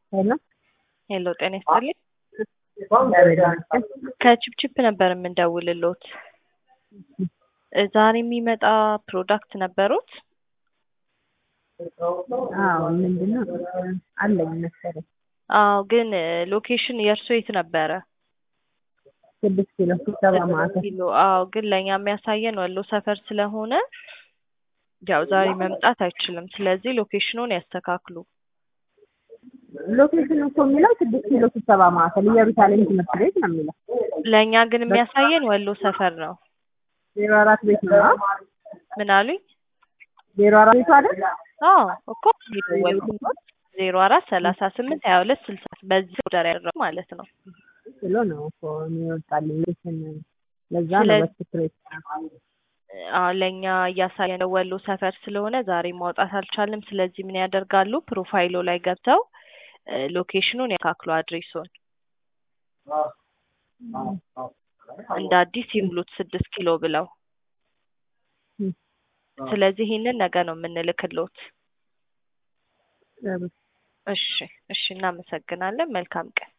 ሄሎ ሄሎ ጤና ይስጥልኝ። እግዚአብሔር ይመስገን። ከቺፕቺፕ ነበር የምንደውልሎት። ዛሬ የሚመጣ ፕሮዳክት ነበሩት? አዎ ምንድን ነው አለኝ መሰለኝ አዎ፣ ግን ሎኬሽን የእርሶ የት ነበረ? ስድስት ኪሎ ስብሰባ ማዕከል ኪሎ። አዎ፣ ግን ለእኛ የሚያሳየን ወሎ ሰፈር ስለሆነ ያው ዛሬ መምጣት አይችልም። ስለዚህ ሎኬሽኑን ያስተካክሉ። ሎኬሽን እኮ የሚለው ስድስት ኪሎ ስብሰባ ማዕከል ኢየሩሳሌም ትምህርት ቤት ነው የሚለው። ለእኛ ግን የሚያሳየን ወሎ ሰፈር ነው። ዜሮ አራት ቤት ነው ምን አሉኝ? ዜሮ አራት ቤቱ አይደል? አዎ እኮ የደወልኩት ዜሮ አራት ሰላሳ ስምንት ሀያ ሁለት ስልሳ በዚህ ኦርደር ያደረጉ ማለት ነው። ብሎ ነው እኮ የሚወጣልኝ ሎኬሽን ለዛ ነው ስለዚህ- በትክክል አዎ ለእኛ እያሳየን ወሎ ሰፈር ስለሆነ ዛሬ ማውጣት አልቻልም። ስለዚህ ምን ያደርጋሉ? ፕሮፋይሎ ላይ ገብተው እ ሎኬሽኑን ያካክሉ አድሬሱን እንደ አዲስ ይሙሉት ስድስት ኪሎ ብለው። እ- ስለዚህ ይህንን ነገ ነው የምንልክሎት። ጥሩ። እሺ እሺ፣ እናመሰግናለን። መልካም ቀን።